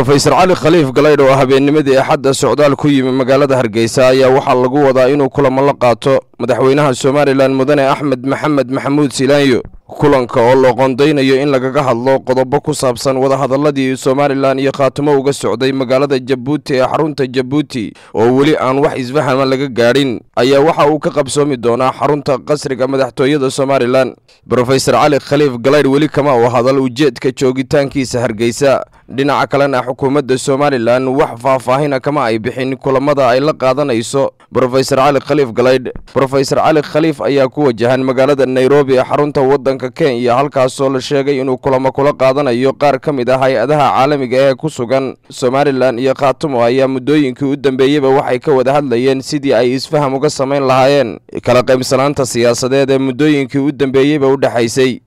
brofesor cali khaliif galaydh oo habeennimadii axadda socdaal ku yimi magaalada hargeysa ayaa waxaa lagu wadaa inuu kulamo la qaato madaxweynaha somalilan mudane axmed maxamed maxamuud silaanyo kulanka oo loo qondaynayo in lagaga hadlo qodobo ku saabsan wadahadaladii somalilan iyo khaatimo uga socday magaalada jabuuti ee xarunta jabuuti oo weli aan wax isfahama laga gaadhin ayaa waxa uu ka qabsoomi doonaa xarunta qasriga madaxtooyada somalilan brofesor cali khaliif galaydh weli kama uu hadal ujeedka joogitaankiisa hargeysa dhinaca kalena xukuumadda somalilan wax faahfaahina kama ay bixin kulamada ay la qaadanayso brofesor cali khaliif galaydh brofesor cali khaliif ayaa ku wajahan magaalada nairobi ee xarunta waddanka kenya halkaasoo la sheegay inuu kulamo kula qaadanayo qaar ka mid ah hay-adaha caalamiga ee ku sugan somalilan iyo khaatumo ayaa muddooyinkii u dambeeyeyba waxay ka wada hadlayeen sidii ay isfaham uga samayn lahaayeen kala qaybsanaanta siyaasadeed ee muddooyinkii u dambeeyeyba u dhexaysay